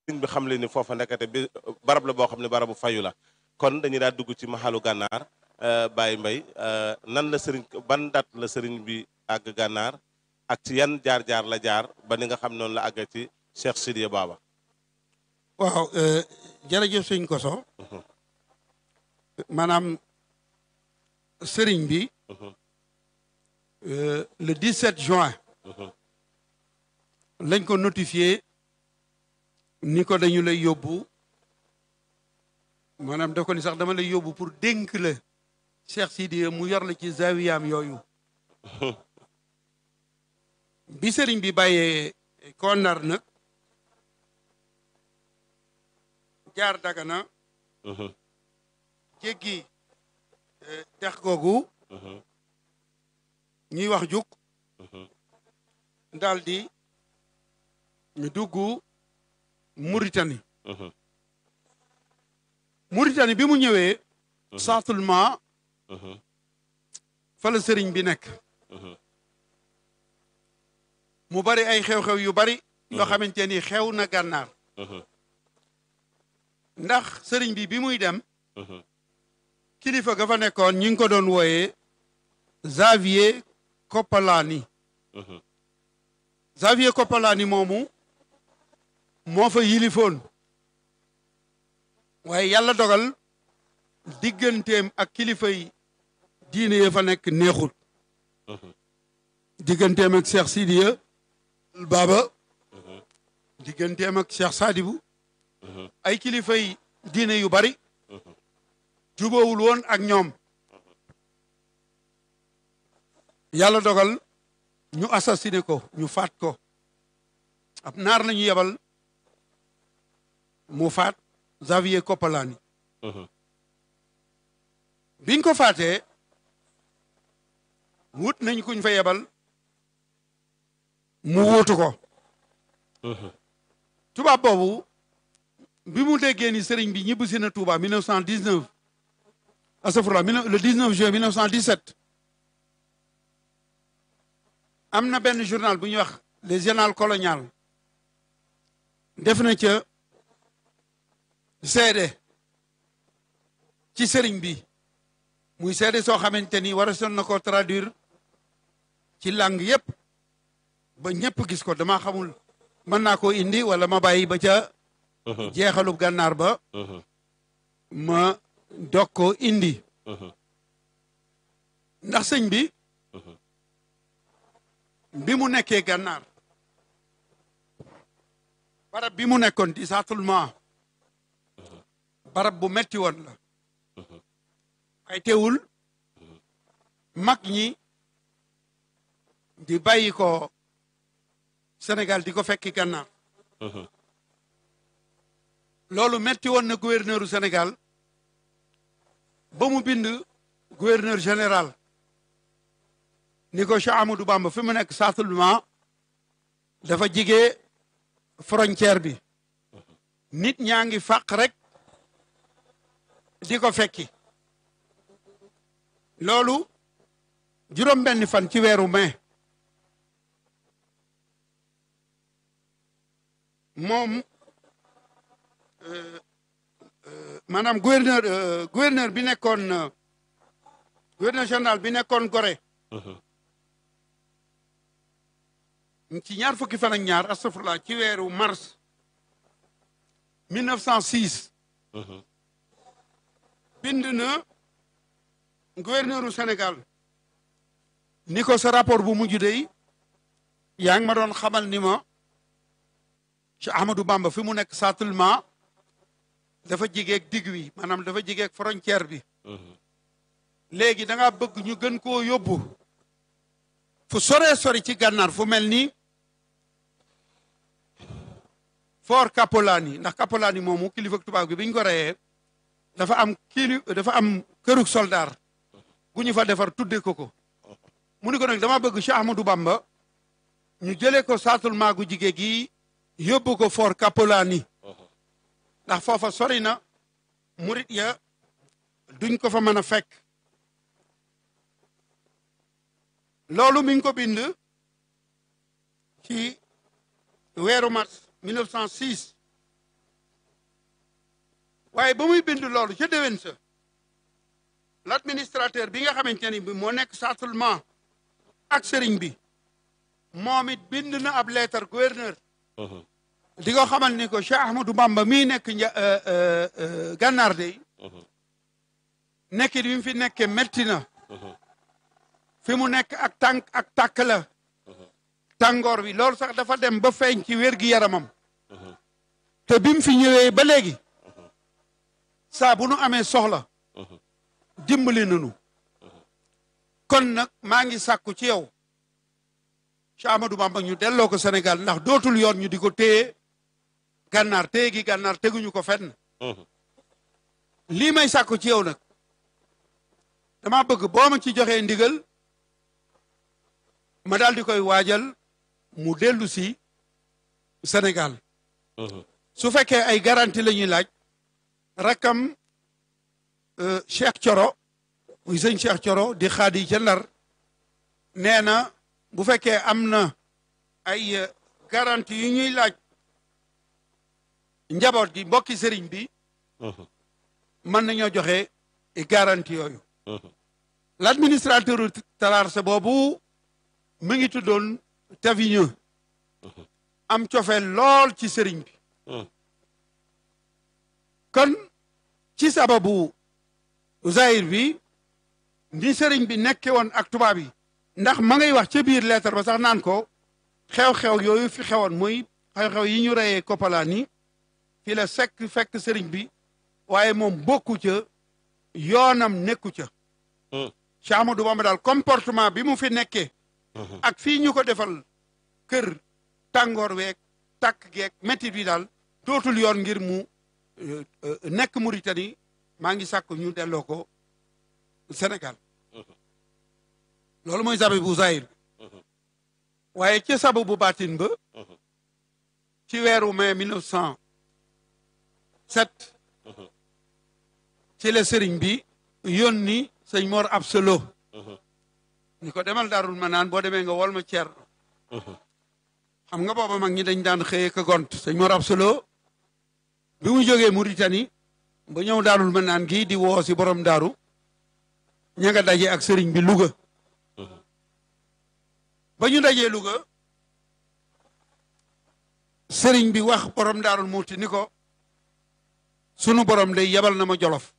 sëriñ bi xam le ni foofa nekkate bi barab la boo xam ne barabu fayu la kon dañuy daal dugg ci maxalu gànnaar Baye Mbaye nan la sëriñ ban dat la sëriñ bi àgg gànnaar ak ci yan jaar-jaar la jaar ba ni nga xam noonu la àgg ci Cheikh Sidiya Baba waaw jërëjëf sëñ Koso maanaam sëriñ bi le 17 juin lañ ko notifié ni ko dañu lay yóbbu maanaam da ko ni sax dama lay yóbbu pour dénk la Cheikh Sidiya mu yor la ci zawiyaam yooyu bi sëriñ bi bàyyee ko Ndar nag jaar Dagana jéggi dex googu ñuy wax juk daal di ñu dugg Mauritanie Mauritanie bi mu ñëwee certainement fa la sëriñ bi nekk mu bari ay xew-xew yu bari yoo xamante ni xew na gànnaar ndax sëriñ bi bi muy dem kilifa ga fa nekkoon ñi ngi ko doon wooyee Xavier Koppalaani Xavier Koppalaani moomu moo fa yilifoon waaye yàlla dogal digganteem ak kilifa yi diine ya fa nekk neexut digganteem ak Cheikh Sidiya Baba digganteem ak Cheikh Sadibou ay kilifa yi diine yu bari jubóowul woon ak ñoom yàlla dogal ñu assassiné ko ñu faat ko ab naar la ñu yebal mu faat Xavier Koppalaani biñ ko faatee wut nañ kuñ fa yebal mu wuutu ko tubaab boobu bi mu déggee ni sëriñ bi ñibbisi na Touba 1919 asafurla le 19 juin 1917 am na benn journal bu ñuy wax les journal colonial def na ca seede ci sëriñ bi muy seede soo xamante ni war a son na ko traduire ci langue yépp ba ñëpp gis ko dama xamul mën naa koo indi wala ma bàyyi ba ca jeexalub gànnaar ba ma dog ko indi ndax sëñ bi bi mu nekkee gànnaar barab bi mu nekkoon di saatulment barab bu metti woon la ay teewul mag ñi di bàyyi ko Sénégal di ko fekki gànnaar loolu metti woon na gouverneuru Sénégal ba mu bind gouverneur général ni ko Cheikh Amadou Bamba fi mu nekk saatulment dafa jige frontière bi nit ñaa ngi fàq rek di ko fekki loolu juróom benn fan ci weeru mai moom maanaam gouverneur gouverneur bi nekkoon gouverneur général bi nekkoon Gorée ci ñaar fukki fan ak ñaar astafurlah ci weeru mars 1906 bind na gouverneur u Sénégal ni ko sa rapport bu mujj dey yaa ngi ma doon xamal ni ma ci Ahmadou Bamba fi mu nekk saatulment dafa jigeeg digg wi maanaam dafa jigeeg frontière bi léegi da nga bëgg ñu gën koo yóbbu fu soree sori ci gànnaar fu mel ni Fort Kapolani ndax Kapolani moomu kilifa tubaab gi bi ñu ko reyee dafa am kili dafa am kërug soldaar gu ñu fa defar tudde ko ko mu ni ko nag dama bëgg Cheikh Ahmadou Bamba ñu jëlee ko saatulment gu jigéen gi yóbbu ko Fort Kapolani ndax foofa sori na murit ya duñ ko fa mën a fekk loolu mi ngi ko bind ci weeru mars 1906 waaye ba muy bind loolu ca déwén sa l'administrateur bi nga xamante ni bi moo nekk settlement ak sëriñ bi moom it bind na ab lettre gouverneur di ko xamal ni ko Cheikh Ahmadou Bamba mii nekk nja gànnaar de nekkit bi mu fi nekkee metti na fi mu nekk ak tànk ak tàkk la tàngoor bi loolu sax dafa dem ba feeñ ci wér gi yaramam te bi mu fi ñëwee ba léegi saa bu nu amee soxla dimbali nanu kon nag maa ngi sàkku ci yow Cheikh Ahmadou Bamba ñu delloo ko Sénégal ndax dootul yoon ñu di ko téye gànnaar téye gi gànnaar teguñu ko fenn lii may sàkku ci yow nag dama bëgg boo ma ci joxee ndigal ma daal di koy waajal mu dellu si Sénégal su fekkee ay garantie la ñuy laaj rakkam Cheikh Coro muy sëñ Cheikh Coro di xaadi ca Ndar nee na bu fekkee am na ay garantie yu ñuy laaj njaboot gi mbokki sëriñ bi mën nañoo joxe garantie yooyu l'administrateur Talarse boobu mu ngi tuddoon Tavigneux am cofeel lool ci sëriñ bi kon ci sababu zahir bi ni sëriñ bi nekke woon ak tubaab yi ndax ma ngay wax ca biir lettre ba sax naan ko xew-xew yooyu fi xewoon muy xew-xew yi ñu reyee Koppalaani fi la sekk fekk sëriñ bi waaye moom bokku ca yoonam nekku ca Cheikh Ahmadou Bamba daal comportement bi mu fi nekkee ak fii ñu ko defal kër tàngoor weeg tàkk geeg métit bi daal dootul yoon ngir mu nekk Mauritanie maa ngi sàkk ñu delloo ko Sénégal loolu mooy sababu bu zahir waaye ci sababu baatin ba ci weeru mai 1907 ci la sëriñ bi yónni sëñ Mor Absolo ni ko demal daarul ma naan boo demee nga wol ma ceer xam nga booba mag ñi dañ daan xëyee ka gont sëñ Mor Absolo bi mu jógee Mauritanie ba ñëw daarul ma naan gii di woo si borom daaru ña nga daje ak sëriñ bi Louga ba ñu dajee Louga sëriñ bi wax borom daarul muuti ni ko sunu borom day yebal na ma jolof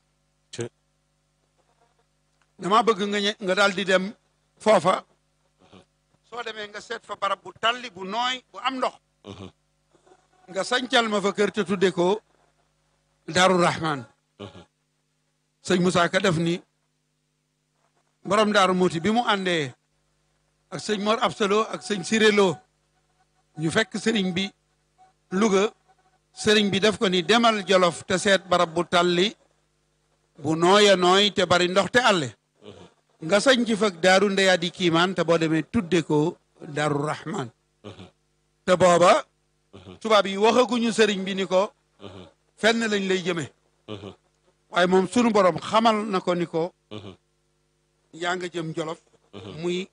dama bëgg nga nga daal di dem foofa soo demee nga seet fa barab bu talli bu nooy bu am ndox nga sañcal ma fa kër te tudde ko Daaru Rahman sëñ Moussa Ka def ni borom daaru muuti bi mu àndee ak sëñ Mor Absolo ak sëñ Sirelo ñu fekk sëriñ bi Louga sëriñ bi def ko ni demal Jolof te seet barab bu talli bu nooya nooy te bari ndox te àlle nga sañ ci fag daaru ndeyaa di kiimaan te boo demee tudde ko Daaru Rahman te booba tubaab yi waxaguñu sëriñ bi ni ko fenn lañ lay jëme waaye moom sunu borom xamal na ko ni ko yaa nga jëm Jolof muy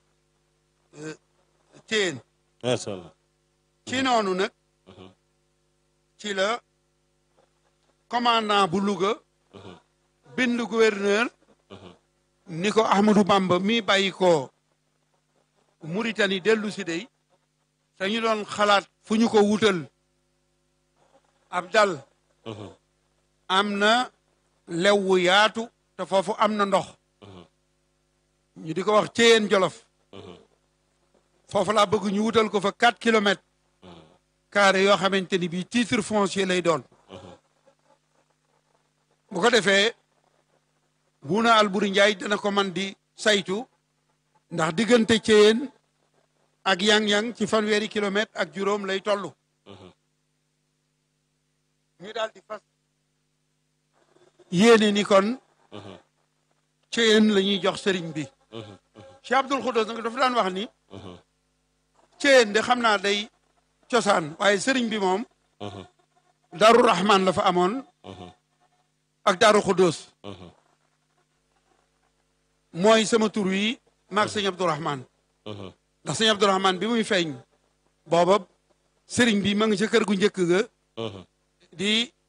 téen macha allah ci noonu nag ci la commandant bu Louga bind gouverneur ni ko Ahmadou Bamba mi bàyyi ko Mauritanie dellu si dey te ñu doon xalaat fu ñu ko wutal ab dal am na lew wu yaatu te foofu am na ndox ñu di ko wax Ceyeen Jolof foofu laa bëgg ñu wutal ko fa quatre kilomètres carré yoo xamante ni bii titre foncier lay doon bu ko defee buuna Alburi Njaay dana ko man di saytu ndax diggante Ceyeen ak yang-yang ci fanweeri kilomètre ak juróom lay toll ñu daal di fas yéene ni kon Ceyeen la ñuy jox sëriñ bi Cheikh Abdoul Khoudous nag dafa daan wax ni Ceyeen de xam naa day cosaan waaye sëriñ bi moom Daaru Rahman la fa amoon ak Daaru Khoudous mooy sama tur wi maag sëñ Abdourahman ndax sëñ Abdourahman bi muy feeñ booba sëriñ bi ma ngi ca kër gu njëkk ga di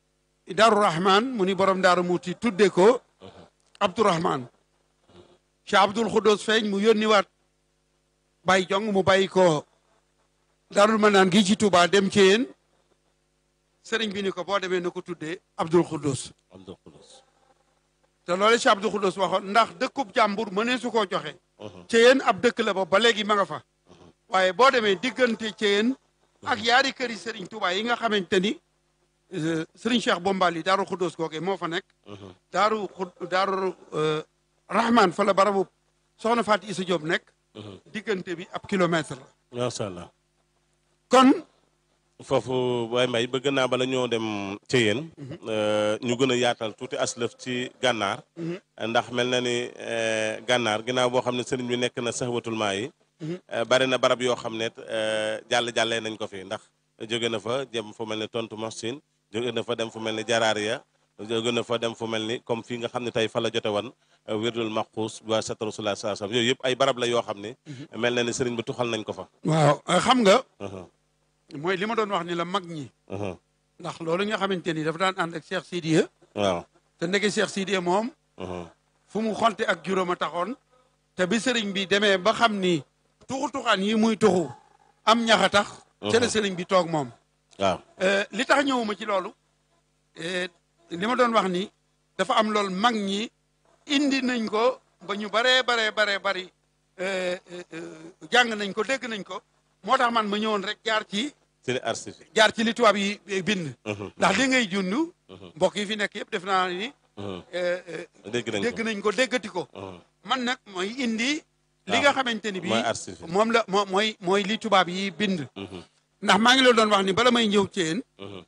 Daaru Rahman mu ni borom Daaru Muuti tudde ko Abdourahman Cheikh Abdoul Khoudous feeñ mu yónniwaat bàyyi jong mu bàyyi ko Daarul Manaan gi ci Touba dem ci yéen sëriñ bi ni ko boo demee na ko tuddee Abdoul Khoudous Abdul Xudus te loolu Cheikh Abdoul Khoudous waxoon ndax dëkkub jàmbur mënee su koo joxe ci yéen ab dëkk la ba ba léegi ma nga fa waaye boo demee diggante ci yéen ak yaari këri sëriñ Touba yi nga xamante ni euh, sëriñ Cheikh Bombali Daaru Khoudous googee moo fa nekk daaru xud daaru euh, Rahman fa la barabu soxna Fatou Issa Diop nekk diggante bi ab kilomètre la macha allah kon foofu Baye Mbaye bëgg naa bala ñoo dem ci yéen ñu gën a yaatal tuuti aslëf ci gànnaar ndax mel na ni eh, gànnaar ginnaaw boo xam ne sëriñ bi nekk na saxwatul maa yi eh, bari na barab yoo xam ne eh, jàll jàllee nañ ko fi ndax jóge na fa jëm fu mel ni tontu Moussin jóge na fa dem fu mel ni Jaraariya jóge na fa dem fu mel ni comme fii nga xam ne tey fa la jote woon wirdul maxuus ba sat rasulullah sallallahu alayhi wasallam yooyu yëpp ay barab la yoo xam ne mel na ni sëriñ bi tuxal nañ ko fa waaw xam nga Mhm, mooy li ma doon wax ni la mag ñi mhm. ndax loolu nga xamante ni dafa daan ànd ak Cheikh Sidiya waaw te ndeke Cheikh Sidiya moom mhm, fu mu xonte ak juróom a taxoon te bi sëriñ bi demee ba xam ni tuxu tuxaan yi muy tuxu am ñax a tax ca la sëriñ bi toog moom waaw Euh, li tax ñëwuma ci loolu euh, li ma doon wax ni dafa am loolu mag ñi indi nañ ko ba ñu baree baree baree bari euh, euh, euh, jàng nañ ko dégg nañ ko moo tax man ma ñëwoon rek jaar ci ci archive jaar ci li tubaab yi bind Mhm, ndax li ngay jund mbokk yi fi nekk yëpp def naa ni mhm. euh, euh, dégg nañ dégg ko nañ ko déggati ko Mhm, man nag mooy indi li waaw. nga xamante ni bii mooy archive moom la moo mooy mooy li tubaab yi bind Mhm, ndax maa ngi la doon wax ni bala may ñëw ci yéen mhm,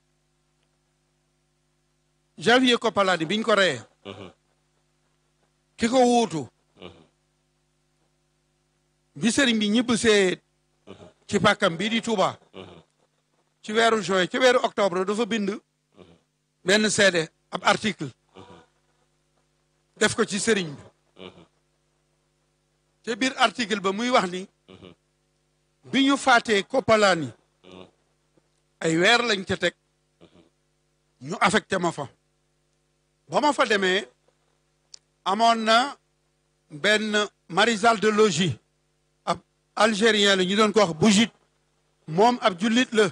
Javier Koppalani biñ ko reyee mhm, ki ko wuutu mhm, bi sëriñ bi ñibbisee ci pàkkam bii di Touba mhm, ci weeru juin ci weeru octobre dafa bind benn seede ab article def ko ci sëriñ bi mhm, te biir article ba muy wax ni mhm, bi ñu faatee Koppalani mhm, ay weer lañ ca teg ñu affecté ma fa ba ma fa demee amoon na benn maréchal de logis ab algérien la ñu doon ko wax Bougit moom ab jullit la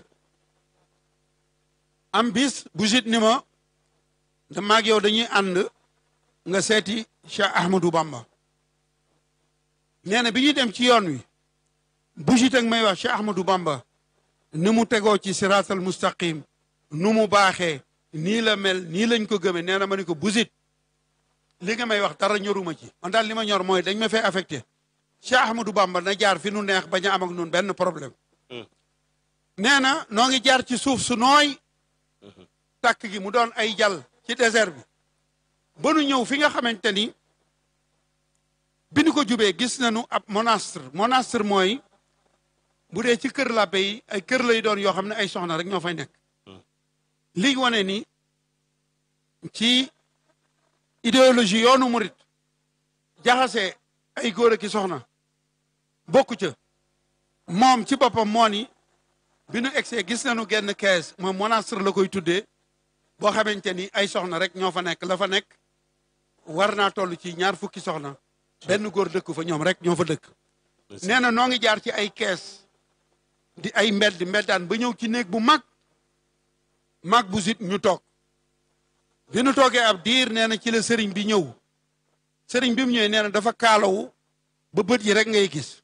am bis Bougit ni ma da maag yow dañuy ànd nga seeti Cheikh Ahmadou Bamba nee na bi ñuy dem ci yoon wi Bougit ak may wax Cheikh Ahmadou Bamba ni mu tegoo ci siraatal mustaqim nu mu baaxee nii la mel nii lañ ko gëmee nee na ma ni ko busit li nga may wax dara ñoruma ci man daal li ma ñor mooy dañ ma fay affecté Cheikh Ahmadou Bamba na jaar fi nu neex bañ a am ak nun benn problème Hmm. nee na noo ngi jaar ci suuf su nooy tàkk gi mu doon ay jal ci désert bi ba nu ñëw fi nga xamante ni bi nu ko jubee gis nañu ab monastre monastre mooy bu dee ci kër làbbe yi ay kër lay doon yoo xam ne ay soxna rek ñoo fay nekk li wane ni ci idéologie yoonu murit jaxase ay góor ak i soxna bokku ca moom ci boppam moo ni bi nu egsee gis nañu genn kees moom monastre la koy tuddee boo xamante ni ay soxna rek ñoo fa nekk la fa nekk war naa toll ci ñaar fukki soxna benn góor dëkk fa ñoom rek ñoo fa dëkk nee na noo ngi jaar ci ay kees di ay mbedd mbeddaan ba ñëw ci néeg bu mag mag bu sit ñu toog bi nu toogee ab diir nee na ci la sëriñ bi ñëw sëriñ bi mu ñëwee nee na dafa kaalawu ba bët yi rek ngay gis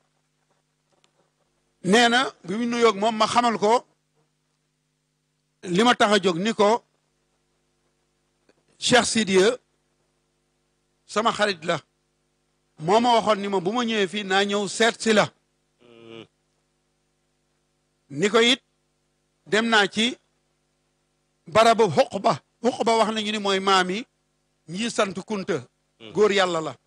nee na bi mu nuyoog moom ma xamal ko li ma tax a jóg ni ko Cheikh Sidiya sama xarit la moo ma waxoon ni ma bu ma ñëwee fii naa ñëw seet si la ni ko it dem naa ci barabu xuq ba xuq ba wax nañu ni mooy maam yi ñi sant kunta góor yàlla la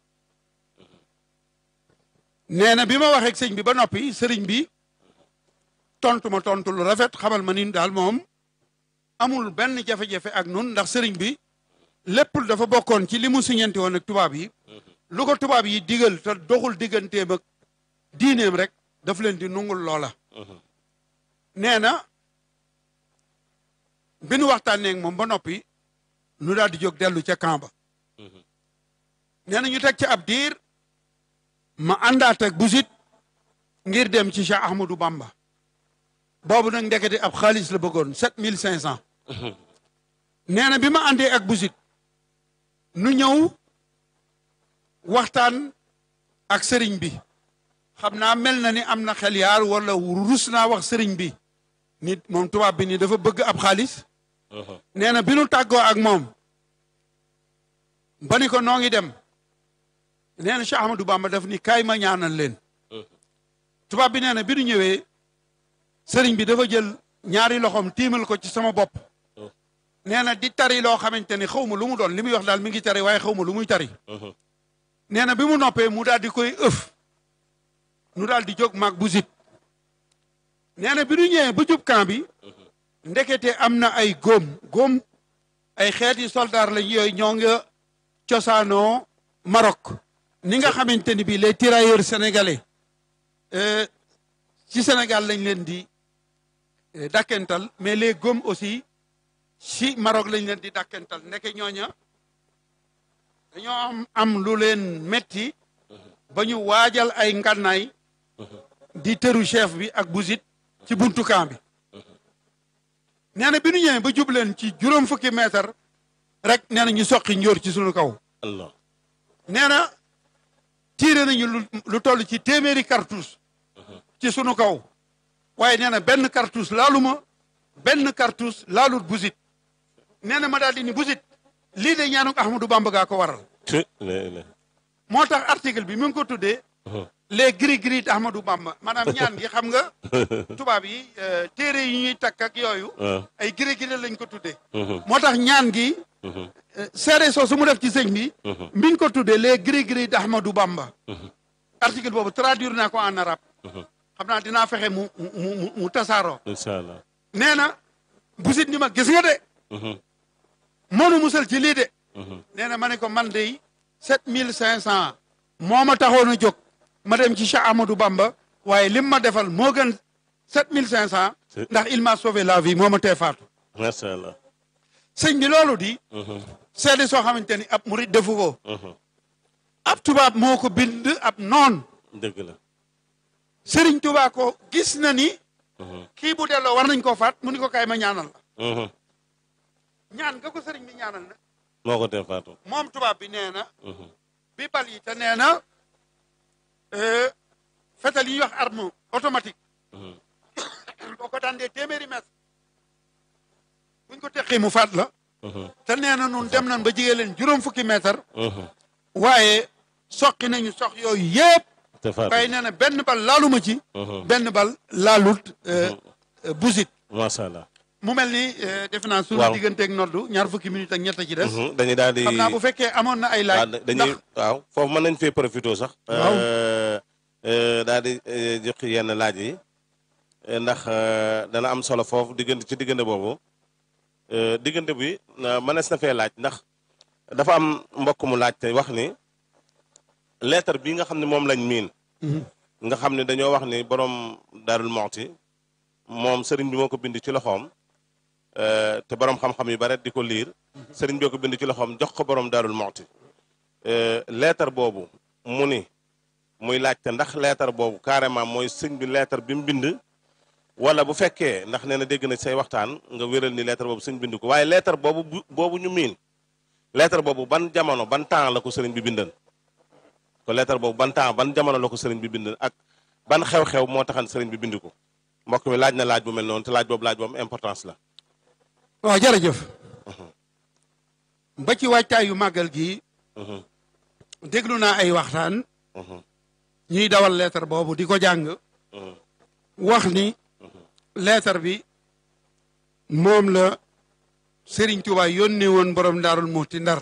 nee na bi ma waxee ak sëñ bi ba noppi sëriñ bi tontu ma tontu lu rafet xamal ma ni daal moom amul benn jafe-jafe ak nun ndax sëriñ bi lépp dafa bokkoon ci li mu siñante woon ak tubaab yi lu ko tubaab yi digal te doxul digganteem ak diineem rek daf leen di nungul loola nee na bi nu waxtaanee ak moom ba noppi nu daal di jóg dellu ca camp ba nee na ñu teg ci ab diir ma àndaat ak busit ngir dem ci Cheikh Ahmadou Bamba boobu nag ndekete ab xaalis la bëggoon sept mille cinq cent nee na bi ma àndee ak busit nu ñëw waxtaan ak sëriñ bi xam naa mel na ni am na xel yaar wala rus naa wax sëriñ bi nit moom tubaab bi ni dafa bëgg ab xaalis nee na bi nu tàggoo ak moom ba ni ko noo ngi dem nee na Cheikh Ahmadou Bamba daf ni kaay ma ñaanal leen tubaab bi nee na bi nu ñëwee sëriñ bi dafa jël ñaari loxoom tiimal ko ci sama bopp nee na di tari loo xamante ni xaw ma lu mu doon li muy wax daal mi ngi tari waaye xaw ma lu muy tari nee na bi mu noppee mu daal di koy ëf nu daal di jóg maag bu zit nee na bi nu ñëwee ba jub camp bi ndekete am na ay góom góom ay xeeti soldaar lañ yooyu ñoo nga cosaanoo Maroc ni nga xamante ni bii les tirailleurs sénégalais ci Sénégal lañ leen di dàkkental mais les góom aussi ci Maroc lañ leen di dàkkental ndeke ñooña dañoo am am lu leen metti ba ñu waajal ay ngànnaay di tëru chef bi ak busit ci buntu camp bi nee na bi nu ñëwee ba jub leen ci juróom fukki mètre rek nee na ñu soqi njóor ci sunu kaw Allah nee na tiire nañu lu lu toll ci téeméeri cartouche ci sunu kaw waaye nee na benn cartouche laaluma benn cartouche laalut busit nee na ma daal di ni busit lii de ñaanu Ahmadou Bamba gaa ko waral ci le le moo tax article bi mi ngi ko tuddee les gris gris d'Ahmadou Bamba maanaam ñaan gi xam nga tubaab yi euh, téere yi ñuy takk ak yooyu ay gris gris lañ ko tuddee moo tax ñaan gi euh, seere soo su mu def ci sëñ bi mi ngi ko tuddee les gris gris d'Ahmadou Bamba article boobu traduire naa ko en arabe xam naa dinaa fexe mu mu mu mu tasaaroo incha allah nee na busit ni ma gis nga de moonu musal ci lii de nee na ma ne ko man de sept mille cinq cent moo ma taxoon a jóg ma dem ci Cheikh Amadou Bamba waaye lim ma defal moo gën sept mille cinq cent ndax il m'a sauvé la vie moo ma tee faatu macha allah sëñ bi loolu di seede soo xamante ni ab murit defu ko ab tubaab moo ko bind ab noon dëgg la sëriñ tubaa ko gis na ni kii bu delloo war nañ koo faat mu ni ko kaay ma ñaanal la ñaan nga ko sëriñ bi ñaanal na moo ko tee faatu moom tubaab bi nee na bi bal yi te nee na euh, fetal yi ñuy wax arme automatique boo ko dandee téeméeri mètre buñ ko teqee mu faat la te nee na nun dem nañ ba jigee leen juróom fukki mètre waaye soqi nañu sox yooyu yëpp te faatu waaye nee na benn bal laaluma ci benn bal laalut euh, euh, busit macha allah mu mel ni euh, defe naa suñu Waaw. digganteeg noddu ñaar fukki minute ak ñett ci des dañuy daal di xam naa bu fekkee amoon na ay laaj waaw dañuy waaw foofu mën nañ fee profité sax Waaw. Euh, euh, daal di euh, jox yenn laaj yi euh, ndax euh, dana am solo foofu diggante ci diggante boobu Euh, diggante bi euh, mënees na fee laaj ndax dafa am mbokk mu laaj te wax ni lettre bi nga xam ne moom lañ miin nga xam ne dañoo wax ni borom Daarul Muxti moom sëriñ bi moo ko bind ci loxoom euh, te borom xam-xam yu bare di ko liir sëriñ bi ko bind ci loxoom jox ko borom Daarul Muxti Euh, lettre boobu mu ni muy laajte ndax lettre boobu carrément mooy sëñ bi lettre bi mu bind wala bu fekkee ndax nee na dégg na say waxtaan nga wéral ni lettre boobu sëñ bind ko waaye lettre boobu bu boobu ñu miin lettre boobu ban jamono ban temps la ko sëriñ bi bindan ko lettre boobu ban temps ban jamono la ko sëriñ bi bindan ak ban xew-xew moo taxan sëriñ bi bind ko mbokk mi laaj na laaj bu mel noonu te laaj boobu laaj boobu importance la waaw jërëjëf ba ci waajtaayu màggal gi Mhm, déglu naa ay waxtaan mhm, ñuy dawal lettre boobu di ko jàng mhm, wax ni lettre bi moom la Serigne Touba yónnee woon borom Daarul Muxti Ndar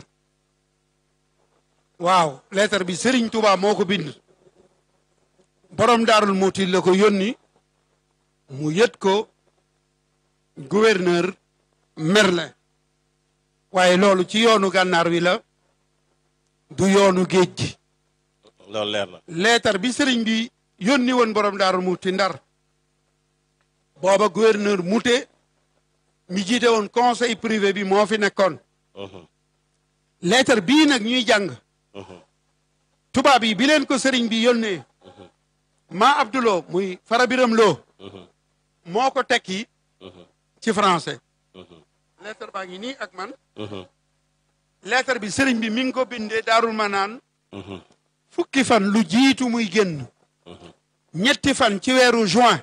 waaw lettre bi Serigne Touba moo ko bind borom Daarul Muxti la ko yónni mu yët ko gouverneur Merlin waaye loolu ci yoonu gànnaar wi la du yoonu géej gi loolu leer na leetar bi sëriñ bi yónni woon borom daaru muti ndar booba gouverneur Mouté mi jiite woon conseil privé bi moo fi nekkoon Mhm. lettre bii nag ñuy jàng Mhm. tubaab yi bi leen ko sëriñ bi yónnee maa abduloo muy farabiram loo Mhm. moo ko tekki Mhm. ci français Mhm. lettre baa ngi nii ak man Mhm. lettre bi sëriñ bi mi ngi ko bindee daarul manaan Mhm. fukki fan lu jiitu muy génn ñetti fan ci weeru juin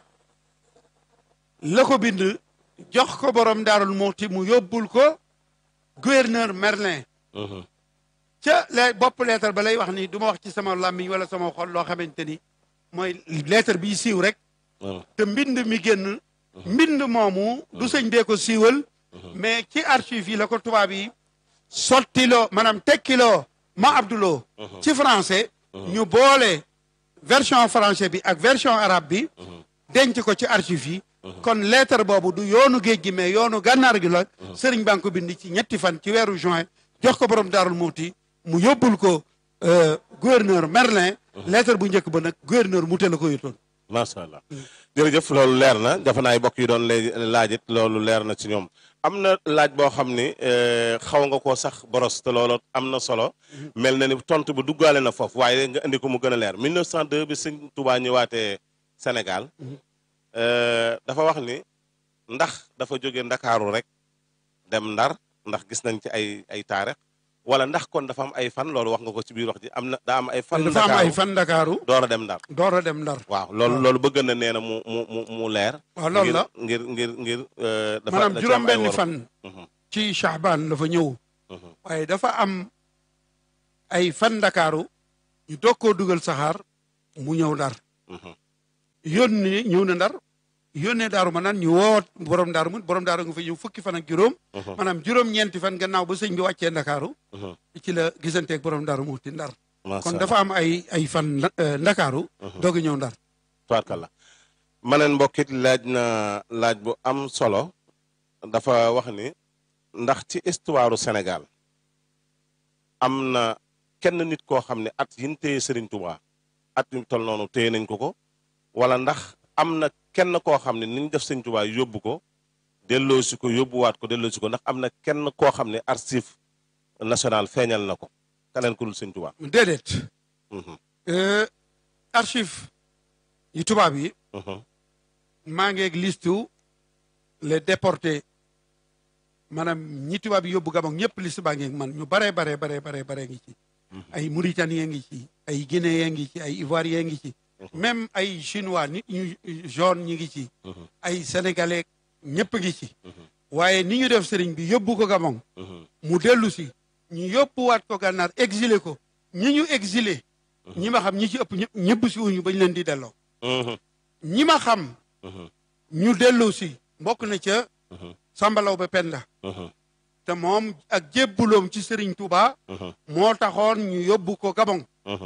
la ko bind jox ko borom daarul muxti mu yóbbul ko gouverneur Merlin Mhm. ca le bopp lettre ba lay wax ni du ma wax ci sama làmmiñ wala sama xol loo xamante ni mooy lettre bi siiw rek Mhm. te mbind mi génn mbind moomu du sëñ bee ko siiwal mais ci archive yi la ko tubaab yi sottiloo maanaam tekkiloo ma abduloo ci français ñu boole version français bi ak version arabe bi denc ko ci archive yi kon lettre boobu du yoonu géej gi mais yoonu gànnaar gi la sëriñ baa ngi ko bind ci ñetti fan ci weeru juin jox ko borom daarul muuti mu yóbbul ko euh, gouverneur Merlin lettre bu njëkk ba nag gouverneur Mouté la ko yotoon macha allah jërëjëf loolu leer na dafa naay bokk yi doon lay laajit loolu leer na ci ñoom am na laaj boo xam ni eh, xaw nga koo sax boros te loolu am na solo mel na ni tontu bu duggaale na foofu waaye nga indi ko mu gën a leer 1902 bi sëñ Touba ñëwaatee Sénégal eh, dafa wax ni ndax dafa jóge Ndakaaru rek dem Ndar ndax gis nañ ci ay ay taarix wala ndax kon dafa am ay fan loolu wax nga ko ci biir wax ji am na daa am ay fan dafa am ay Ndakaaru fan Ndakaaru door a dem Ndar door a dem Ndar waaw loolu loolu bëgg na nee na mu mu mu mu leer. waaw loolu la ngir ngir ngir ngir. dafa maanaam da ci am ay juróom-benni wor- fan Mhm, ci Shahban la fa ñëw mhm, waaye dafa am ay fan Ndakaaru ñu doog koo dugal saxaar mu ñëw Ndar mhm, yónni ñëw na Ndar yónnee daaru ma naan ñu woo borom daaru mu borom daaru nga fa ñëw fukki fan ak juróom mhm, maanaam juróom-ñeenti fan gannaaw ba sëñ bi wàccee Ndakaaru mhm. ci la gisanteeg borom daaru mu ti Ndar Macha kon Allah. dafa am ay ay fan eh, Ndakaaru doog a ñëw Ndar tubaarkalla ma neen mbokkit laaj na laaj bu am solo dafa wax ni ndax ci histoire Sénégal am na kenn nit koo xam ne at yin téye Serigne Touba at yu tol noonu téye nañ ko ko wala ndax am na kenn koo xam ne niñ def Serigne Touba yóbbu ko delloosi ko yóbbuwaat ko delloosi ko ndax am na kenn koo xam ne archive national feeñal na ko keneen ku dul Serigne Touba. déedéet Mhm, Euh, archive yi tubaab yi mhm, maa ngi ak listu les déportés maanaam ñi tubaab yi yóbbu Gabon ñëpp liste baa ngi ak man ñu baree baree baree baree baree ngi ci ay Mauritaniens ngi ci ay Guinéens ngi ci ay Ivoiriens ngi ci même ay Chinois nit ñu jaune ñi ngi ci mhm, ay Sénégalais ñëpp ngi ci mhm, waaye ni ñu def sëriñ bi yóbbu ko Gabon mhm, mu dellu si ñu yóbbuwaat ko gànnaar exilé ko ñi ñu exilé ñi ma xam ñi ci ëpp ñëpp ñëpp si wuñu bañ leen di delloo mhm, ñi ma xam mhm, ñu dellu si bokk na ca mhm, sambalaw ba penda mhm, te moom ak jébbuloom ci Serigne Touba mhm, moo taxoon ñu yóbbu ko Gabon mhm.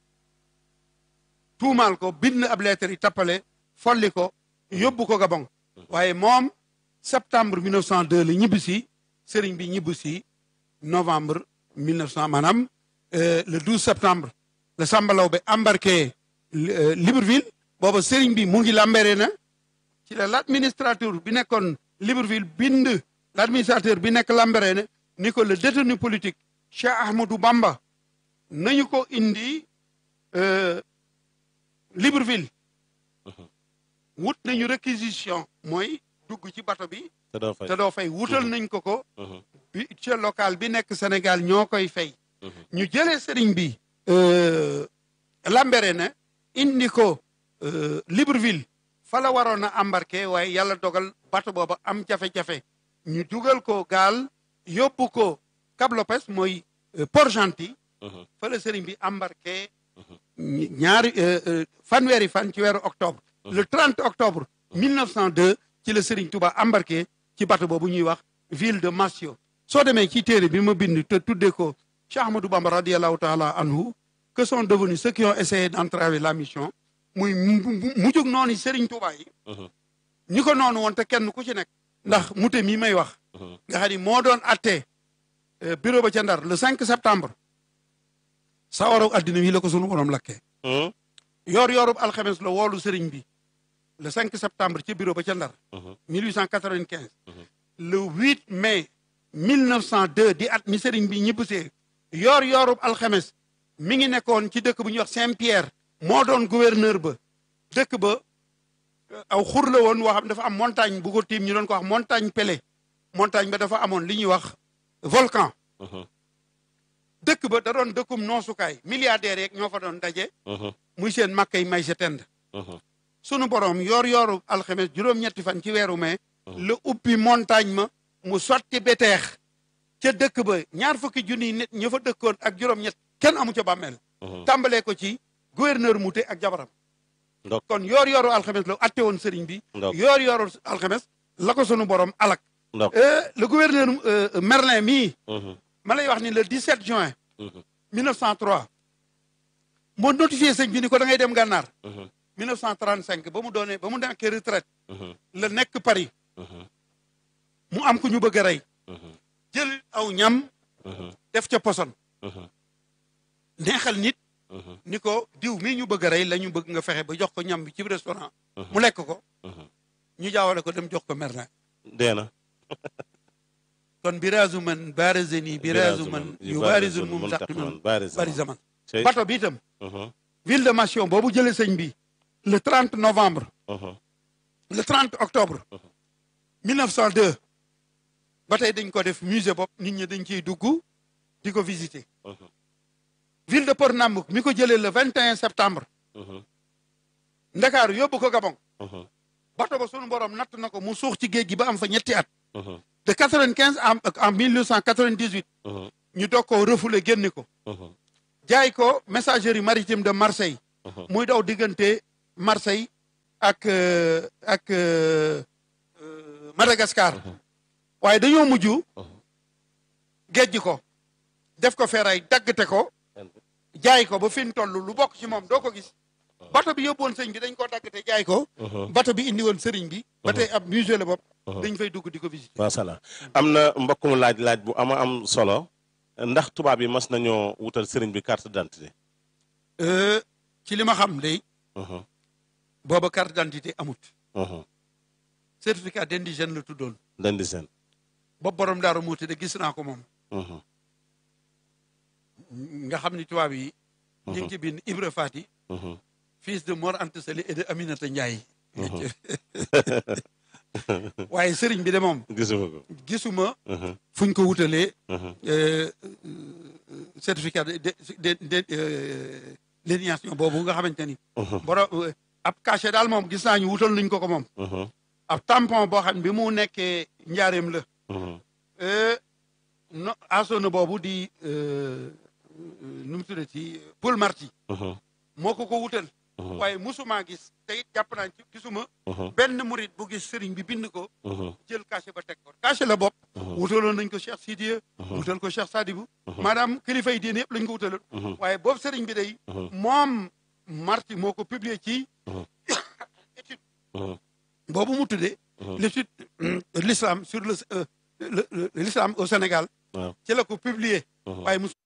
tuumaal ko bind ab lettre yi tappale folli ko yóbbu ko Gabon waaye moom septembre 1902 la ñibbi si Serigne bi ñibbi si novembre 1900 maanaam euh, le 12 septembre la sambalaw ba embarqué euh, Libreville booba Serigne bi mu ngi lambere na ci la l'administrateur bi nekkoon Libreville bind l'administrateur bi nekk Lambaréné ni ko le détenu politique Cheikh Ahmadou Bamba nañu ko indi euh, Libreville wut nañu réquisition mooy dugg ci bato bi te doo fay. te doo fay wutal nañ ko ko Mhm, bi ca local bi nekk Sénégal ñoo koy fay mhm, ñu jëlee sëriñ bi euh, Lambaréné indi ko euh, Libreville fa la waroon a embarqué waaye yàlla dogal bato booba am jafe-jafe ñu dugal ko gaal yóbbu ko Cap Lopez mooy euh, Port-Gentil mhm, fa la sëriñ bi embarqué ñi- ñaari euh, euh, fanweeri fan ci weeru octobre le 30 octobre 1902 ci la sëriñ Touba embarqué ci bato boobu ñuy wax ville de Massio soo demee ci téere bi ma bind te tuddee ko Cheikh Ahmadou Bamba radiallahu taala anhu que sont devenus ceux qui ont essayé d'entraver la mission muy mu mu- mujjug noonu sëriñ Touba yi mhm, ñi ko noonu woon te kenn ku ci nekk ndax mute mii may wax mhm. nga xam ni moo doon atte euh, bureau ba ca Ndar le 5 septembre sa waru addina wi la ko sunu borom lakkee Mhm, yoor yoorub alxames la woolu sëriñ bi le 5 septembre ci bureau ba ca Ndar mhm, 1895 le 8 mai 1902 di at mi sëriñ bi ñibbisee yoor yoorub alxames mi ngi nekkoon ci dëkk bu ñuy wax Saint-Pierre moo doon gouverneur ba dëkk ba aw xur la woon woo xam dafa am montagne bu ko tiim ñu doon ko wax montagne Pelée montagne ba dafa amoon li ñuy wax volcan dëkk ba da doon dëkkum noosukaay milliardaires yeeg ñoo fa doon daje muy seen makkay may sa tend sunu borom yoor yooru alxames juróom-ñetti fan ci weeru mai la ubbi montagne ma mu sotti beteex ca dëkk ba ñaar fukki junniy nit ña fa dëkkoon ak juróom-ñett kenn amu ca bàmmeel tàmbalee ko ci gouverneur Mouté ak jabaram kon yoor yooru alxames la atte woon sëriñ bi yoor yooru alxames la ko sunu borom alak le gouverneur Merlin mii ma lay wax ni le 17 juin 1903 moo notifié sëñ bi ni ko da ngay dem gànnaar 1935 ba mu doonee ba mu nekkee retraite la nekk Paris mu am ku ñu bëgg a rey jël aw ñam def ca poson neexal nit ni ko diw mii ñu bëgg a rey la ñu bëgg nga fexe ba jox ko ñam bi ci restaurant mu lekk ko ñu jaawale ko dem jox ko Merlin dee na kon biraasu man barazeni biraasu man yu barizul mum taqiman bari zaman bato bi itam ville de Mission boobu jëlee sëñ bi le 30 novembre le 30 octobre 1902 ba tey dañ ko def musée bopp nit ñi dañ ciy dugg di ko visiter ville de Port-Nambouk mi ko jëlee le 21 septembre Ndakaaru yóbbu ko Gabon bato ba sunu borom natt na ko mu suux ci géej gi ba am fa ñetti at de 95 en en 1998 ñu doog koo refoulé génne ko jaay ko messagerie maritime de Marseille muy daw diggante Marseille ak ak Madagascar waaye dañoo mujj géej ko def ko feeray daggate ko jaay ko ba fi mu toll lu bokk ci moom doo ko gis bato bi yóbbuwoon sëñ bi dañ koo daggate jaay ko bato bi indi woon sëriñ bi ba tey ab musée la bopp dañ fay dugg di ko visiter macha allah am na mbokk mu laaj laaj bu ama am solo ndax tubaab yi mas nañoo wutal sëriñ bi carte d'identité ci li ma xam day booba carte d'identité amut certificat d'indigène la tuddoon d'indigène bopp borom daaru muuti de gis naa ko moom nga xam ni tubaab yi ñu ngi ci bind Ibra Fati fils de Mor Anta Sali et de Aminata Ndiaye waaye sëriñ bi de moom gisuma ko gisuma fuñ ko wutalee certificat de de de d'éligibilité boobu nga xamante ni boro ab cachet daal moom gis naa ñu wutal nañ ko ko moom ab tampon boo xam ne bi mu nekkee njaareem la no asona boobu di nu mu tuddati Paul Marty moo ko ko wutal waaye musuma gis te it jàpp naa ci gisuma benn murit bu gis sëriñ bi bind ko jël cachet ba teg ko cachet la bopp wutaloon nañ ko Cheikh Sidiya wutal ko Cheikh Sadibou maanaam kilifa yi diine yëpp lañ ko wutaloon waaye boobu sëriñ bi day moom Marty moo ko publier ci étude boobu mu tuddee l'étude l'islam sur le l'islam au Sénégal ci la ko publier waaye